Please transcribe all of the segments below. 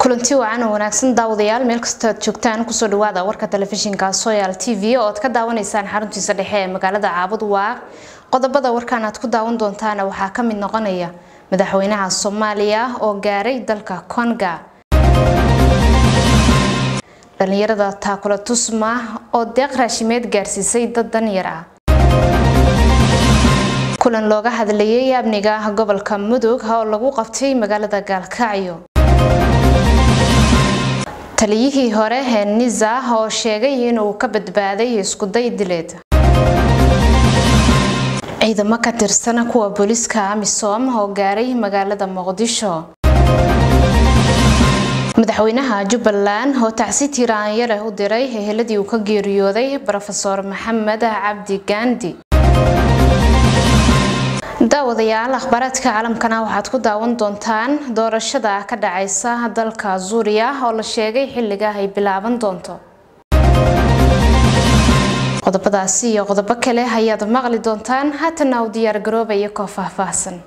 kulanti wacan oo wanaagsan daawadayaal meel kastoo aad joogtaan kusoo dhawaada warka telefishinka soyal t v oo aad ka daawanaysaan xaruntiisa dhexe ee magaalada caabud waaq qodobada warkan aad ku daawan doontaana waxaa ka mid noqonaya madaxweynaha soomaaliya oo gaaray dalka konga dhalinyarada taakula tusma oo deeq raashimeed gaarsiisay dad danyar ah kulan looga hadlayay amniga gobolka mudug oo lagu qabtay magaalada gaalkacyo taliyihii hore ee niza oo sheegay inuu ka badbaaday iskuday dileed ciidamo ka tirsan kuwa booliiska amisom oo gaaray magaalada muqdisho madaxweynaha jubbaland oo tacsi tiraanyale u diray eheladii uu ka geeriyooday rofeor maxamed cabdi gaandi daawadayaal akhbaaraadka caalamkana waxaad ku daawan doontaan doorashada ka dhacaysa dalka suuriya oo la sheegay xilliga ay bilaaban doonto qodobadaasi iyo qodobo kale ayaad maqli doontaan haatana u diyaar garoobaya koo faahfaahsan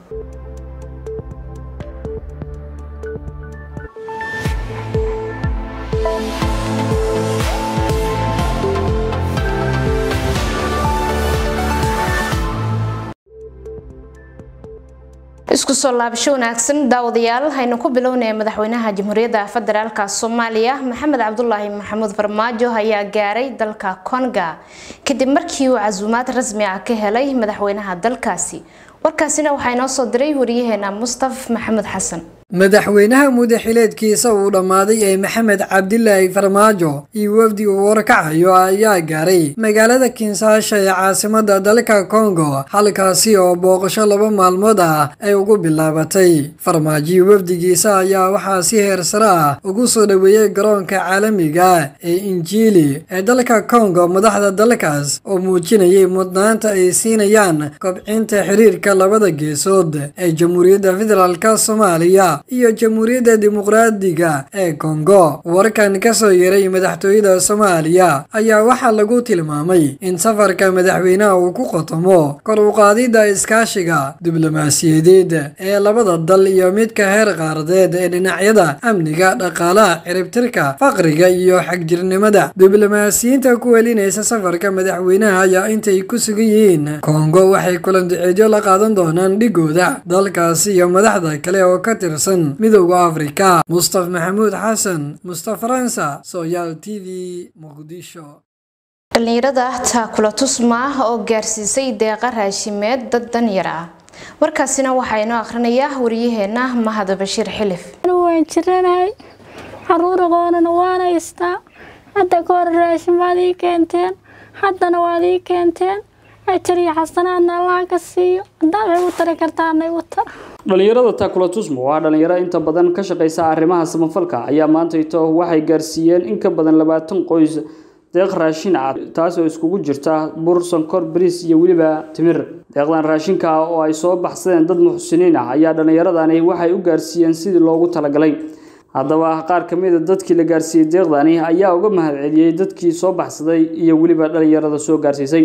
isku soo laabasho wanaagsan daawadayaal haynu ku bilownaya madaxweynaha jamhuuriyadda federaalka soomaaliya maxamed cabdulaahi maxamuud farmaajo ayaa gaaray dalka konga kadib markii uu casuumaad rasmi ah ka helay madaxweynaha dalkaasi warkaasina waxaa inoo soo diray wariyaheena mustaf maxamuud xasan madaxweynaha mudaxileedkiisa uu dhammaaday ee maxamed cabdilaahi farmaajo iyo wafdi uu warkacayo ayaa gaaray magaalada kinsaasha ee caasimada dalka kongo halkaasi oo booqasho laba maalmood ah ay ugu bilaabatay farmaajiyo wafdigiisa ayaa waxaa si heersare ah ugu soo dhoweeyey garoonka caalamiga ee injiili ee dalka kongo madaxda dalkaas oo muujinayay mudnaanta ay siinayaan kobcinta xiriirka labada geesood ee jamhuuriyadda federaalk soomaaliya iyo jamhuuriyadda dimuqraadiga ee kongo warkan ka soo yeeray madaxtooyada soomaaliya ayaa waxaa lagu tilmaamay in safarka madaxweynaha uu ku qotomo kor u qaadidda iskaashiga diblomaasiyadeed ee labada dal iyo midka heer qaaradeed ee dhinacyada amniga dhaqaalaha ciribtirka faqriga iyo xagjirnimada diblomaasiyiinta ku welinaysa safarka madaxweynaha ayaa intay ku sugan yihiin kongo waxay kulanduceedyo la qaadan doonaan dhigooda dalkaasi iyo madaxda kale oo ka tirsan midowda afrika mustaf maxamuud xasan mustaf faransa soyaal t v muqdisho dhalinyarada taakula tusma oo gaarsiisay deeqa raashimeed dad danyar ah warkaasina waxaa inoo akrinaya wariyaheena mahad bashiir xilif waan jiranahay caruur aqoonana waan haystaa hadda ka hore raashin waad ii keenteen haddana waad ii keenteen ajariyo xasanaadna allaha ka siiyo haddaad waxay u tari kartaana igu tara dhalinyarada taakulatusmo waa dhalinyaro inta badan ka shaqeysa arrimaha samafalka ayaa maantayto waxay gaarsiiyeen in ka badan labaatan qoys deeq raashin ah taas oo iskugu jirta bur sonkor bariis iyo weliba timir deeqdan raashinka ah oo ay soo baxsadeen dad muxsiniin ah ayaa dhalinyaradani waxay u gaarsiiyeen sidii loogu talagalay haddaba qaar ka mid a dadkii la gaarsiiyey deeqdani ayaa uga mahadceliyey dadkii soo baxsaday iyo weliba dhalinyarada soo gaarsiisay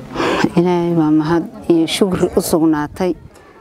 ilaahay baa mahad iyo shukri u sugnaatay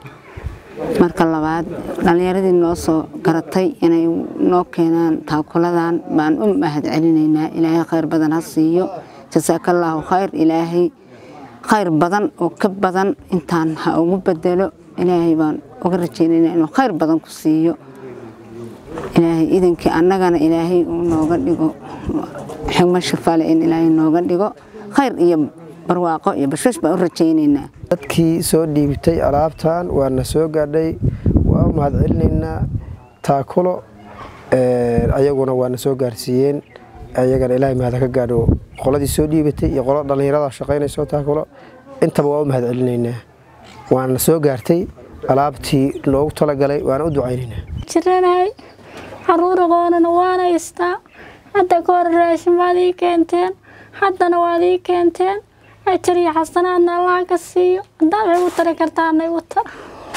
marka labaad dhallinyaradii noo soo garatay inay noo keenaan taakuladan baan u mahad celinaynaa ilaahay khayr badan ha siiyo jasaakallaahu khayr ilaahay khayr badan oo ka badan intaan ha ugu bedelo ilaahay baan uga rajaynaynaa inuu khayr badan ku siiyo ilaahay idankii annagana ilaahay uu nooga dhigo xigmo shafale in ilaahay nooga dhigo khayr iyo barwaaqo iyo bashbash baan u rajaynaynaa dadkii soo dhiibtay alaabtan waana soo gaadhay waa u mahad celinaynaa taakulo ayaguna waana soo gaarsiiyeen ayagana ilaahay mahad ka gaadho qoladii soo dhiibatay iyo qolo dhallinyarada shaqaynayso taakulo intaba waa u mahad celinaynaa waana soo gaartay alaabtii loogu talagalay waana u ducaynaynaa jiranahay caruur aqoonana waan haystaa hadda ka hore raashin waad ii keenteen haddana waad ii keenteen ajariyo xasanaadna allaha ka siiyo haddaad waxay u tari kartaana igu tara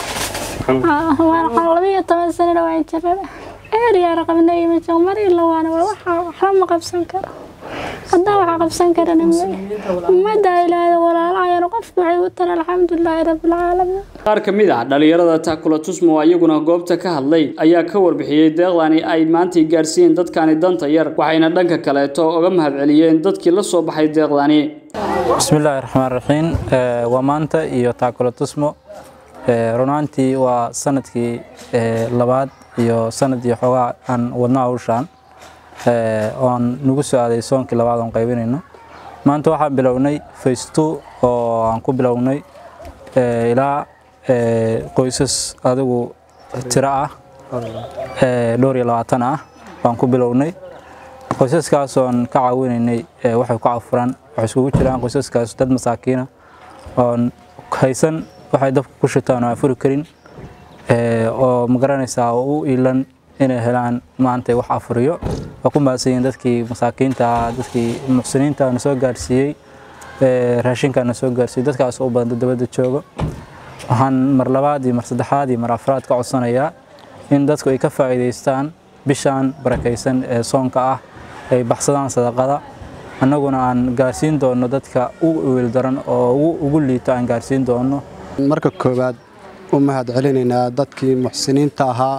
labiyo toban sanana waan jirana eeriyaa raqabnay majo mar ila waana waxba ma qabsan karo haddaa waxa qabsan karana ummadda ilaahda walaalahayan qofku waxay u tara alxamdulilaahi rabbilcaalamiin qaar ka mid ah dhalinyarada taakula tusmo oo iyaguna goobta ka hadlay ayaa ka warbixiyey deeqdani ay maantay gaarsiiyeen dadkani danta yar waxayna dhanka kaleeto uga mahadceliyeen dadkii la soo baxay deeqdani bismillaahi raxmaan raxiim waa maanta iyo taakula tusmo runaantii waa sanadkii labaad iyo sanadii xoogaa aan wadno hawshaan oon nagu soo aaday soonkii labaad oon qaybinayno maanta waxaan bilownay faysto oo aan ku bilownay ilaa qoysas adigu tiro ah dhowr iyo labaatan ah baan ku bilownay qoysaskaas oon ka caawinaynay waxay ku cafuran waxay iskugu jiraan qoysaskaas dad masaakiina oon haysan waxay dabka ku shitaan oo aan furi karin oo magaranaysaa oo u iilan inay helaan maanta wax afuriyo waa ku mahadsanyiin dadkii masaakiinta ah dadkii muxsiniinta na soo gaarsiiyey raashinka na soo gaarsiiyey dadkaas u badan dabadda joogo waxaan mar labaad iyo mar saddexaad iyo mar afraad ka codsanayaa in dadku ay ka faa'iidaystaan bishaan barakaysan ee soonka ah ay baxsadaan sadaqada annaguna aan gaarsiin doono dadka ugu wiil daran oo ugu liito aan gaarsiin doono marka koowaad u mahad celinaynaa dadkii muxsiniinta ahaa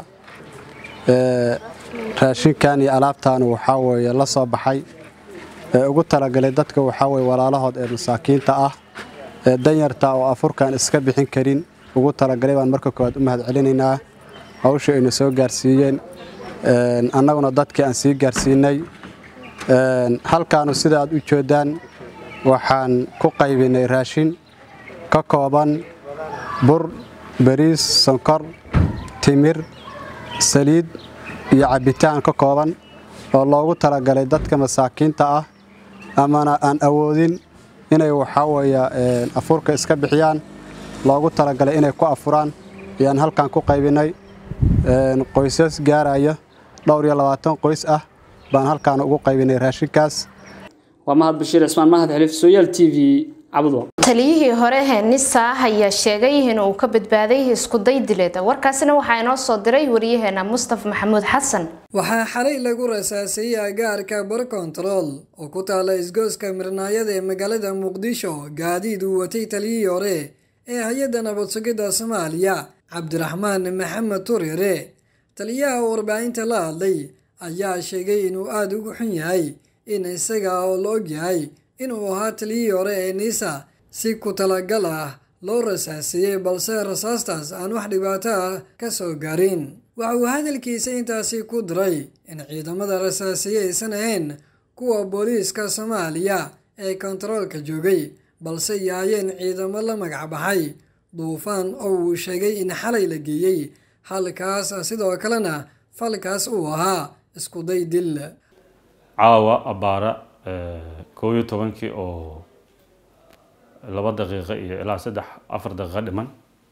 raashinkan iyo alaabtan waxaa weeye la soo baxay ee ugu talagalay dadka waxaa weye walaalahood ee masaakiinta ah ee danyarta oo afurkan iska bixin karin ugu talagalay baan marka koowaad u mahad celinaynaa hawsha ayna soo gaarsiiyeen annaguna dadkii aan sii gaarsiinay halkaanu sida aad u jeedaan waxaan ku qaybinay raashin ka kooban bur bariis sonkor timir saliid iyo cabbitaan ka kooban oo loogu talagalay dadka masaakiinta ah amana aan awoodin inay waxaa weeye afurka iska bixiyaan loogu talagalay inay ku afuraan ayaan halkan ku qaybinay qoysas gaaraya dhowr iyo labaatan qoys ah baan halkaan ugu qaybinay raashinkaas waa mahad bashiir cismaan mahad xiliif sooyaal t v cabdo taliyihii hore henisa ayaa sheegay inuu ka badbaaday iskuday dileed warkaasina waxaa inoo soo diray wariyaheena mustafa maxamuud xasan waxaa xalay lagu rasaasayey agaarka bar kontarool oo ku taala isgooska mirnaayada ee magaalada muqdisho gaadiid uu watay taliyihii hore ee hay-adda nabad sugidda soomaaliya cabdiraxmaan maxamed tureere taliyaha warbaahinta la hadlay ayaa sheegay inuu aada ugu xun yahay in isaga oo la og yahay inuu ahaa taliyihii hore ee niisa si ku talagal ah loo rasaasiyey balse rasaastaas aan wax dhibaato ah ka soo gaarin waxa uu hadalkiisa intaasi ku diray in ciidamada rasaasiye aysan ahayn kuwa booliiska soomaaliya ee kontaroolka joogay balse yaayeen ciidamo la magac baxay duufaan oo uu sheegay in xalay la geeyey halkaas sidoo kalena falkaas uu ahaa iskuday dil caawa abbaara koob iyo tobankii oo laba daqiiqo iyo ilaa saddex afar daqiiqo dhiman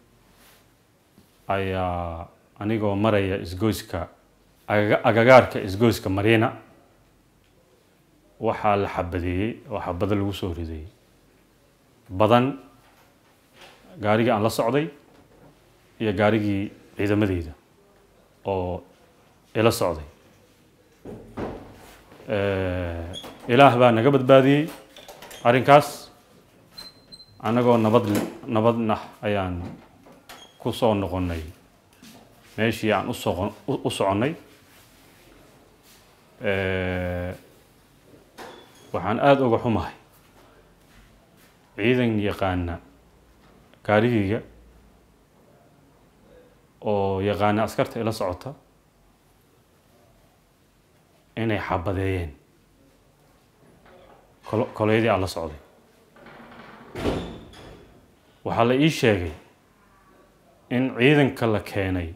ayaa anigoo maraya isgoyska agagaarka isgoyska mariina waxaa la xabadeeyey oo xabado lagu soo ridayey badan gaarigii aan la socday iyo gaarigii ciidamadeyda oo ila socday ilaah baa naga badbaadiyey arrinkaas annagoo nabad nabadna ayaan ku soo noqonnay meeshii aan usoqo u soconnay waxaan aada uga xumahay ciidan yaqaana gaarigayga oo yaqaana askarta ila socota inay xabadeeyeen koleydii aan la socday waxaa la ii sheegay in ciidanka la keenay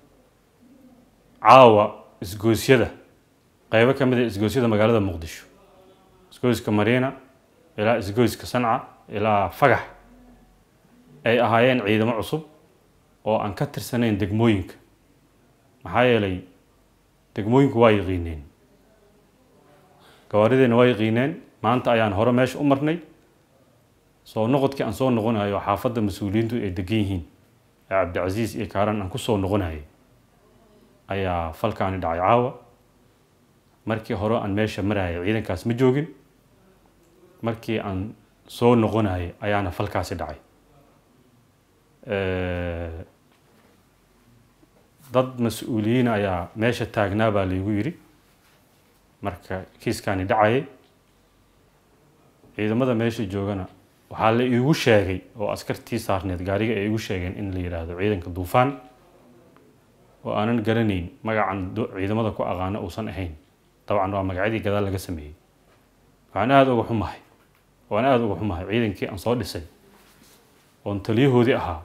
caawa isgoosyada qeybo ka mid a isgoosyada magaalada muqdisho isgoyska mariina ilaa isgoyska sanca ilaa fagax ay ahaayeen ciidamo cusub oo aan ka tirsanayn degmooyinka maxaa yeelay degmooyinku waa yaqiineen gawaarideena waa yaqiineen maanta ayaan hore meesha u marnay soo noqodkii aan soo noqonayo xaafadda mas-uuliyiintu ay degan yihiin ee cabdicasiis iyo kaaran aan kusoo noqonayay ayaa falkaani dhacay caawa markii hore aan meesha marayay ciidankaas ma joogin markii aan soo noqonayay ayaana falkaasi dhacay dad mas-uuliyiin ayaa meesha taagnaa baa laygu yidhi marka kiiskaani dhacayay ciidamada meesha joogana waxaa la iigu sheegay oo askartii saarneed gaariga ay igu sheegeen in la yidhaahdo ciidanka duufaan oo aanan garanayn magacan ciidamada ku aqaano uusan ahayn dabcan waa magacyadii gadaal laga sameeyey waxaan aada uga xumahay waan aada uga xumahay ciidankii aan soo dhisay oon taliyahoodii ahaa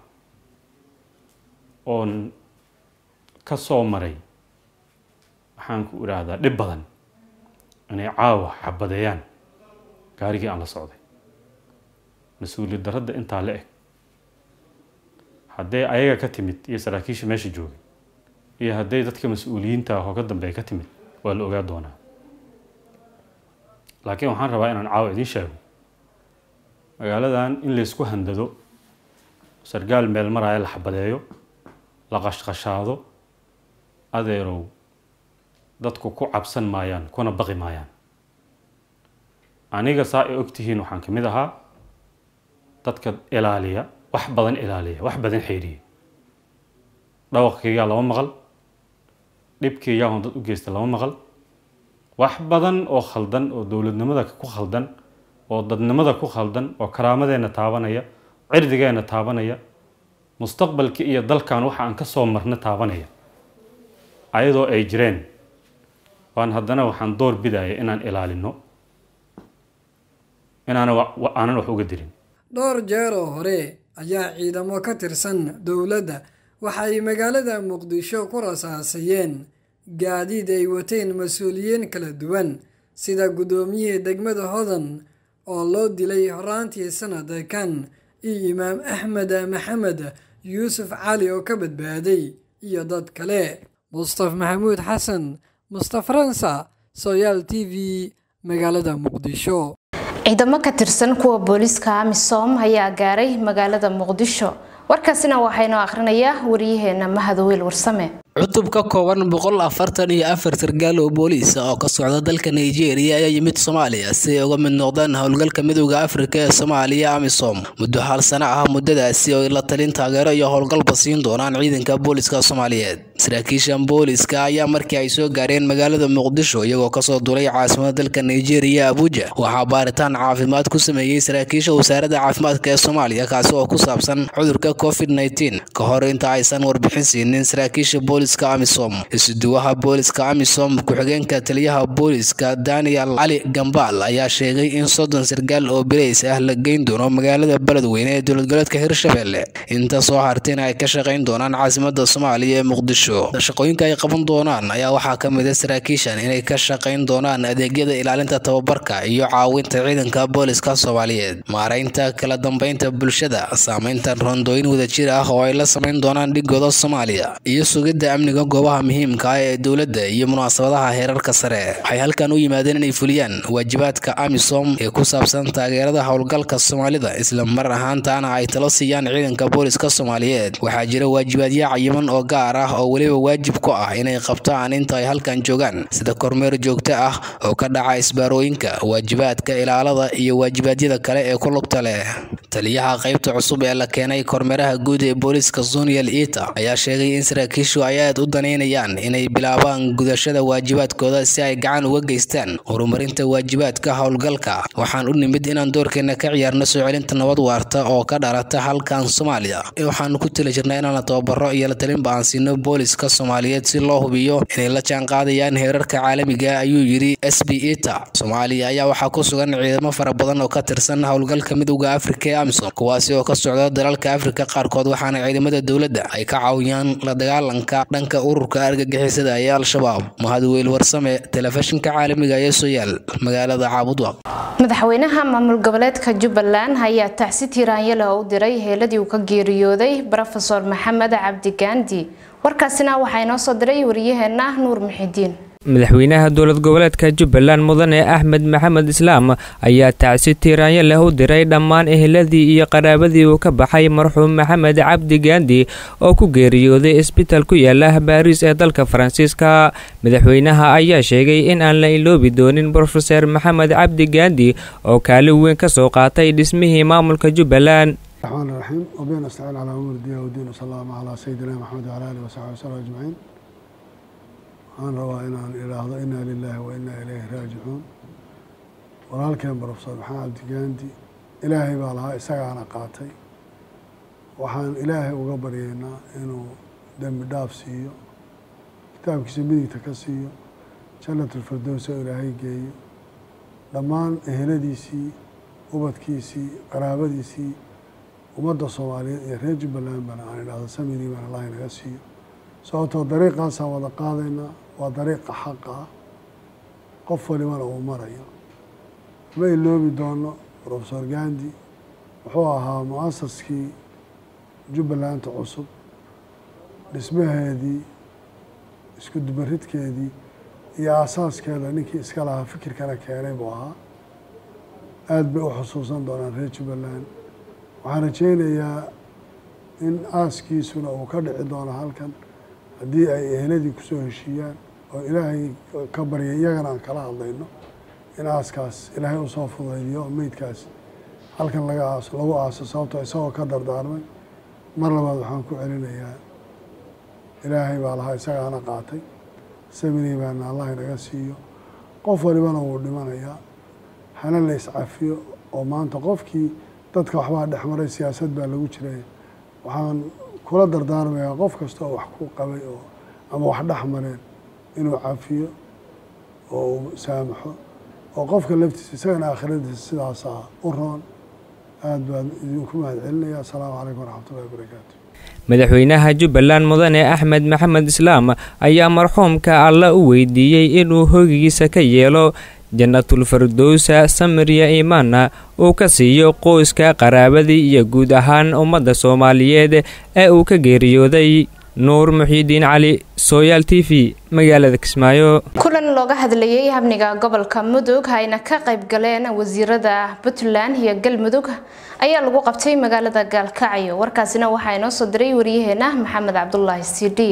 oon ka soo maray waxaan ku idhaahdaa dhib badan inay caawa xabadeeyaan gaarigii aan la socday mas-uuliyad darradda intaa la eg haddee ayaga ka timid iyo saraakiisha meesha joogay iyo hadday dadka mas-uuliyiinta ah oo ka dambeeya ka timid waa la ogaa doonaa laakiin waxaan rabaa inaan caawa idiin sheego magaaladan in laysku handado sargaal meel maraya la xabadeeyo la qashqashaado adeerow dadku ku cabsan maayaan kuna baqi maayaan aniga saa ay ogtihiin waxaan ka mid ahaa dadka ilaaliya wax badan ilaaliya wax badan xeeriya dhawaqkaygaa lama maqal dhibkaygaa hon dad u geysta lama maqal wax badan oo khaldan oo dowladnimada ku khaldan oo dadnimada ku khaldan oo karaamadeenna taabanaya cirdigeenna taabanaya mustaqbalka iyo dalkan waxa aan ka soo marna taabanaya ayadoo ay jireen waan haddana waxaan door bidaya inaan ilaalino inaana aanan wax uga dirin dhowr jeer oo hore ayaa ciidamo ka tirsan dowladda waxa ay magaalada muqdisho ku rasaasayeen gaadiid ay wateen mas-uuliyiin kala duwan sida guddoomiyihii degmada hodan oo loo dilay horaantii sanadkan iyo imaam axmed maxamed yuusuf cali oo ka badbaaday iyo dad kale mustaf maxamuud xasan mustaf ransa soyaal t v magaalada muqdisho ciidamo ka tirsan kuwa booliiska amisom ayaa gaaray magaalada muqdisho warkaasina waxaynoo akhrinayaa wariyaheena mahadoweyl warsame cutub ka kooban boqol afartan iyo afar sargaal oo booliis ah oo ka socda dalka nigeria ayaa yimid soomaaliya si ay uga mid noqdaan howlgalka midowda afrika ee soomaaliya amisom muddo hal sano ah muddadaasi oo ay la talin taageero iyo howlgalba siin doonaan ciidanka booliska soomaaliyeed saraakiishan booliska ayaa markii ay soo gaareen magaalada muqdisho iyagoo kasoo duulay caasimada dalka nigeria abuja waxaa baaritaan caafimaad ku sameeyey saraakiisha wasaaradda caafimaadka ee soomaaliya kaasi oo ku saabsan cudurka covid nneteen ka hor inta aysan warbixin siinin saraakiisha booliska amisom isuduwaha booliska amisom ku-xigeenka taliyaha booliska daniel cali gambaal ayaa sheegay in soddon sargaal oo bilays ah la geyn doono magaalada beledweyne ee dowladgoleedka hirshabelle inta soo hartayna ay ka shaqayn doonaan caasimada soomaaliya ee muqdisho shaqooyinka ay qaban doonaan ayaa waxaa ka mid a saraakiishan inay ka shaqayn doonaan adeegyada ilaalinta tababarka iyo caawinta ciidanka booliska soomaaliyeed maaraynta kala dambeynta bulshada saameynta rondooyin wadajir ah oo ay la samayn doonaan dhigooda soomaaliya iyo sugidda amniga goobaha muhiimka ah ee dowladda iyo munaasabadaha heerarka sare waxay halkan u yimaadeen inay fuliyaan waajibaadka amisom ee ku saabsan taageerada howlgalka soomaalida isla mar ahaantaana ay talo siiyaan ciidanka booliska soomaaliyeed waxaa jira waajibaadyo cayiman oo gaar ah oo weliba waajib ku ah inay qabtaan inta ay halkan joogaan sida kormeer joogto ah oo ka dhaca isbaarooyinka waajibaadka ilaalada iyo waajibaadyada kale ee ku lugta leh taliyaha qaybta cusub ee la keenay kormeeraha guud ee booliska zonial ita ayaa sheegay in saraakiishu ay aad u danaynayaan inay bilaabaan gudashada waajibaadkooda si ay gacan uga geystaan horumarinta waajibaadka howlgalka waxaan u nimid inaan doorkeena ka ciyaarno soo celinta nabad waarta oo ka dhalata halkan soomaaliya waxaanu ku tali jirnaa inaan tababaro iyo la talinba aan siino booliska soomaaliyeed si loo hubiyo inay la jaanqaadayaan heerarka caalamiga ayuu yidhi s b ita soomaaliya ayaa waxaa ku sugan ciidamo fara badan oo ka tirsan howlgalka midowda afrika ee amisom kuwaasi oo ka socda dalalka afrika qaarkood waxaana ciidamada dowladda ay ka caawiyaan la dagaalanka dhanka ururka argagixisada ee al-shabaab mahadweyl warsame telefishinka caalamiga ee soyaal magaalada caabudwaq madaxweynaha maamul goboleedka jubbaland ayaa tacsi tiiraanyale oo u diray heeladii uu ka geeriyooday brofesor maxamed cabdi gaandi warkaasina waxaa inoo soo diray wariyaheena nuur muxidiin madaxweynaha dowlad goboleedka jubbaland mudane axmed maxamed islaam ayaa tacsi tiiraanyo leh u diray dhammaan eheladii iyo qaraabadii uu ka baxay marxuum maxamed cabdi gaandi oo ku geeriyooday isbitaal ku yaala baariis ee dalka faransiiska madaxweynaha ayaa sheegay in aan la iloobi doonin brofeser maxamed cabdi gaandi oo kaalin weyn ka soo qaatay dhismihii maamulka jubbaland الرحمن الرحيم وبين نستعين على أمور الدين والدين وصلى الله على سيدنا محمد وعلى آله وصحبه وسلم أجمعين waxaan rabaa inaan idhaahdo inaa lilaahi wa inaa ilayhi raajicuun walaalkeen barofsor maxamed cabdigaandi ilaahay baa lahaa isagaana qaatay waxaan ilaahay uga baryaynaa inuu dembi dhaaf siiyo kitaabkiisa midigta ka siiyo jannatulfirdows oo ilaahay geeyo dhammaan eheladiisii ubadkiisii qaraabadiisii ummadda soomaaliyeed iyo reer jubbaland bana aan idhaahdo samidii baan allah inaga siiyo sababtoo dariiqaasaan wada qaadaynaa waa dariiqa xaqa ah qof walibana uu marayo ma iloobi doono profesor gandi wuxuu ahaa mu-asaskii jubbalanta cusub dhismaheedii isku dubaridkeedii iyo aasaaskeeda ninkii iska lahaa fikirkana keenay buu ahaa aada bay u xusuusan doonaan reer jubbaland waxaan rajeynayaa in aaskiisuna uu ka dhici doono halkan haddii ay eheladii kusoo heshiiyaan oo ilaahay ka barya iyagana aan kala hadlayno in aaskaas ilaahay usoo fudaydiyo oo meydkaas halkan laga aaso lagu aaso sababtoo isagoo ka dardaarmay mar labaad waxaan ku celinayaa ilaahay baa lahaa isagaana qaatay saminii baana allah inaga siiyo qof walibana wuu dhimanayaa hana la iscafiyo oo maanta qofkii dadka waxbaa dhexmaray siyaasad baa lagu jiray waxaan kula dardaarmayaa qof kasta oo wax ku qabay oo ama wax dhex mareen inuu cafiyo oo uu saamaxo oo qofka laftiisa isagana aakhiradiisa sidaasaa u roon aada baan idinku mahad celinaya asalaamu calaykum waraxmatullahi wabarakaatu madaxweynaha jubbaland mudane axmed maxamed islaam ayaa marxuumka alla u weydiiyey inuu hoygiisa ka yeelo jannatul firdowsa samiriya imaanna uu ka siiyo qoyska qaraabadii iyo guud ahaan ummadda soomaaliyeed ee uu ka geeriyooday nuur muxiidiin cali sooyaal t v magaalada kismaayo kulan looga hadlayay habniga gobolka mudug hayna ka qayb galeen wasiirada puntland iyo galmudug ayaa lagu qabtay magaalada gaalkacyo warkaasina waxaa inoo soo diray waryaheena maxamed cabdulaahi c d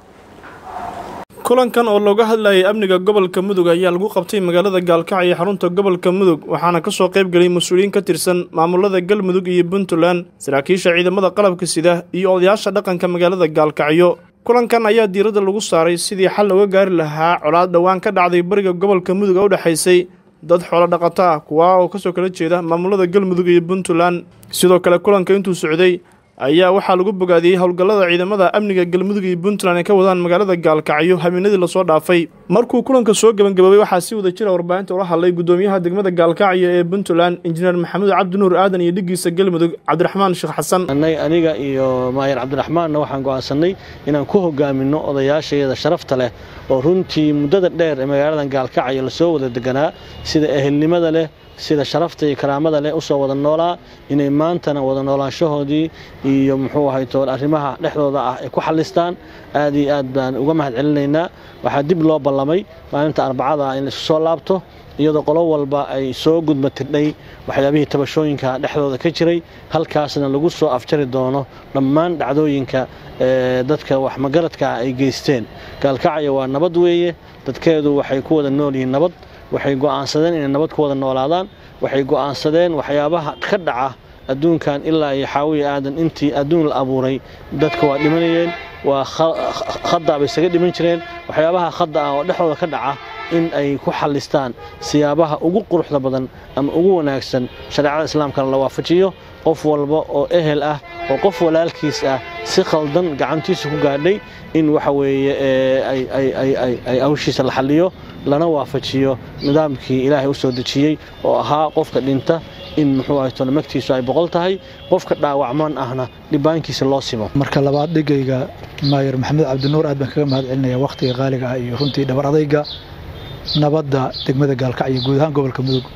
kulankan oo looga hadlayay amniga gobolka mudug ayaa lagu qabtay magaalada gaalkacyo ee xarunta gobolka mudug waxaana kasoo qayb gelay mas-uuliyiin ka tirsan maamulada galmudug iyo puntland saraakiisha ciidamada qalabka sida iyo odayaasha dhaqanka magaalada gaalkacyo kulankan ayaa diiradda lagu saaray sidii xal looga gaari lahaa colaad dhowaan ka dhacday bariga gobolka mudug oo u dhexaysay dad xoolo dhaqato ah kuwaa oo kasoo kala jeeda maamulada galmudug iyo puntland sidoo kale kulanka intuu socday ayaa waxaa lagu bogaadiyey howlgallada ciidamada amniga galmudug iyo puntland ay ka wadaan magaalada gaalkacyo habeenadii lasoo dhaafay markuu kulanka soo gebangaboobay waxaa si wada jira warbaahinta ula hadlay gudoomiyaha degmada gaalkacyo ee puntland injineer maxamuud cabdinuur aadan iyo dhigiisa galmudug cabdiraxmaan sheekh xasan aniga iyo maayar cabdiraxmaanna waxaan go'aansanay inaan ku hogaamino odayaashayada sharafta leh oo runtii muddada dheer ee magaaladan gaalkacyo lasoo wada deganaa sida ehelnimada leh sida sharafta iyo karaamada leh usoo wada noolaa inay maantana wada noolaanshahoodii iyo muxuu ahay tool arrimaha dhexdooda ah ay ku xallistaan aad iyo aad baan uga mahad celinaynaa waxaa dib loo ballamay maalinta arbacada in laisu soo laabto iyadoo qolo walba ay soo gudmatirdhay waxyaabihii tabashooyinka dhexdooda ka jiray halkaasna lagu soo afjari doono dhammaan dhacdooyinka dadka wax magaradka ay geysteen gaalkacyo waa nabad weeye dadkeedu waxay ku wada nool yihiin nabad waxay go'aansadeen inay nabad ku wada noolaadaan waxay go'aansadeen waxyaabaha ka dhaca adduunkan ilaa iyo xaawiya aadan intii adduun la abuuray dadka waa dhimanayeen waa khadda bay isaga dhiman jireen waxyaabaha khadda ah oo dhexdooda ka dhaca in ay ku xallistaan siyaabaha ugu quruxda badan ama ugu wanaagsan shareecada islaamkana la waafajiyo qof walba oo ehel ah oo qof walaalkiis ah si khaldan gacantiisa ku gaadhay in waxa weeye ay hawshiisa la xalliyo lana waafajiyo nidaamkii ilaahay u soo dejiyey oo ahaa qofka dhinta in muxuu ahay tole magtiisu ay boqol tahay qofka dhaawacman ahna dhibaankiisa loo simo marka labaad dhigayga maayar maxamed cabdinuur aad baan kaga mahad celinaya wakhtiga qaaliga ah iyo runtii dhabar adayga nabadda degmada gaalkacyo guud ahaan gobolka mudug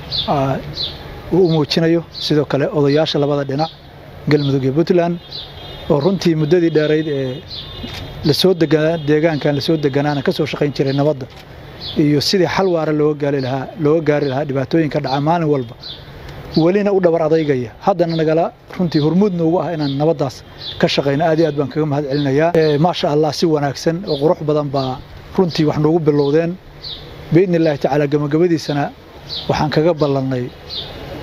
uu u muujinayo sidoo kale odayaasha labada dhinac galmudug iyo puntland oo runtii muddadii dheerayd ee lasoo deegaankan lasoo deganaana ka soo shaqayn jiray nabadda iyo sidii xal waara looga gaari lahaa looga gaari lahaa dhibaatooyinka dhaca maalin walba welina u dhabar adaygaya haddana nagala runtii hormuudna ugu ah inaan nabaddaas ka shaqayno aad iyo aad baan kaga mahad celinayaa maasha allah si wanaagsan oo qurux badan baa runtii wax noogu bilowdeen biidni illaahi tacaala gabagabadiisana waxaan kaga ballannay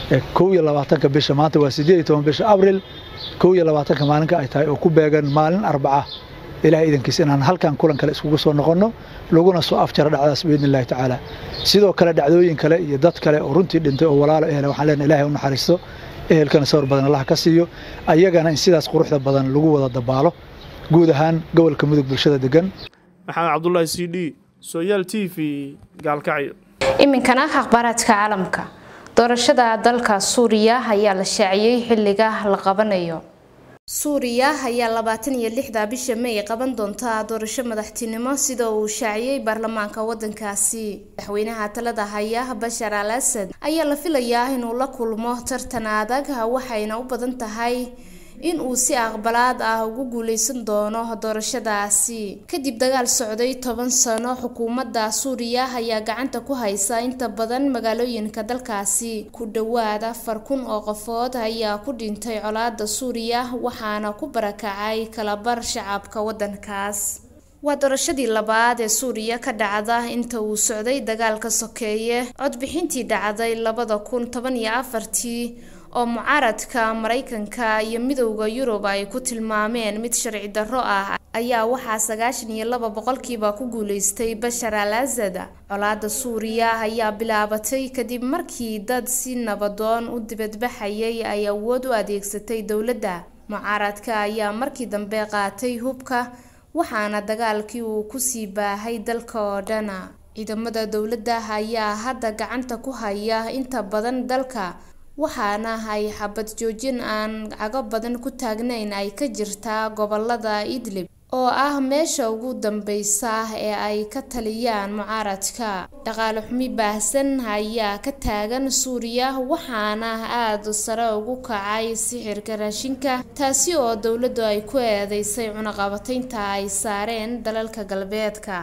kow iyo labaatanka bisha maanta waa sideed iyo toban bisha abril kow iyo labaatanka maalinka ay tahay oo ku beegan maalin arbaca ilahay idankiisa inaan halkan kulan kale iskugu soo noqonno laguna soo afjaro dhacdaas biidni illahi tacaala sidoo kale dhacdooyin kale iyo dad kale oo runtii dhintay oo walaalo ehele waxaan leenahay ilahay u naxariisto ehelkana sawir badan allah ka siiyo ayagana in sidaas quruxda badan lagu wada dabaalo guud ahaan gobolka mudug bulshada degan maxamed cabdulaahi c d sooyaal t v gaalkacyo iminkana akhbaaraadka caalamka doorashada dalka suuriya ayaa la shaaciyey xilliga la qabanayo suuriya ayaa labaatan iyo lixda bisha may qaban doonta doorasho madaxtinimo sida uu shaaciyey baarlamaanka wadankaasi madaxweynaha talada haya bashar al asad ayaa la filayaa inuu la kulmo tartan adag waxayna u badan tahay in uu si aqbalaad ah ugu guuleysan doono doorashadaasi kadib dagaal socday toban sano xukuumadda suuriya ayaa gacanta ku haysa inta badan magaalooyinka dalkaasi ku dhowaad afar kun oo qofood ayaa ku dhintay colaada suuriya waxaana ku barakacay kalabar shacabka wadankaas waa doorashadii labaad ee suuriya ka dhacda inta uu socday dagaalka sokeeye codbixintii dhacday labada kun toban iyo afartii oo mucaaradka maraykanka iyo midowda yurub ay ku tilmaameen mid sharci darro ah ayaa waxaa sagaashan iyo laba boqolkiiba ku guuleystay bashar al asad colaada suuriya ayaa bilaabatay kadib markii dad si nabadoon u dibadbaxayay ay awood u adeegsatay dowladda mucaaradka ayaa markii dambe qaatay hubka waxaana dagaalkii uu kusii baahay dalka oo dhan ciidamada dowladda ayaa hadda gacanta ku haya inta badan dalka waxaana ay xabad joojin aan cago badan ku taagnayn ay ka jirtaa gobolada idlib oo ah meesha ugu dambeysa ee ay ka taliyaan mucaaradka dhaqaale xumi baahsan ayaa ka taagan suuriya waxaana aada sare ugu kacay sixirka raashinka taasi oo dowladdu ay ku eedeysay cunaqabataynta ay saareen dalalka galbeedka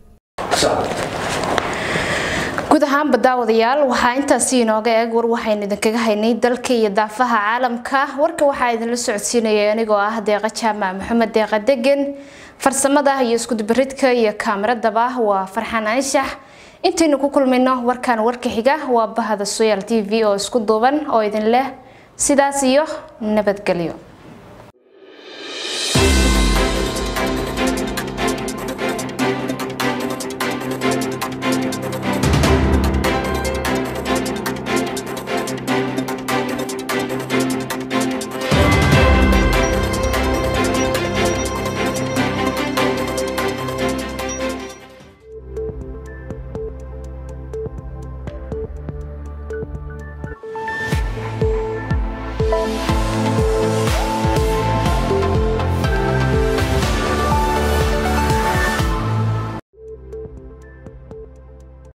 guud ahaanba daawadayaal waxaa intaasi inooga eeg war waxaynu idinkaga haynay dalka iyo daafaha caalamka warka waxaa idinla socodsiinaya anigoo ah deeqa jaamac maxamed deeqa degan farsamada iyo iskudubaridka iyo kaameradaba waa farxaan anshax intaynu ku kulmayno warkan warka xiga waa bahada soyaal t v oo isku duuban oo idin leh sidaas iyo nabadgelyo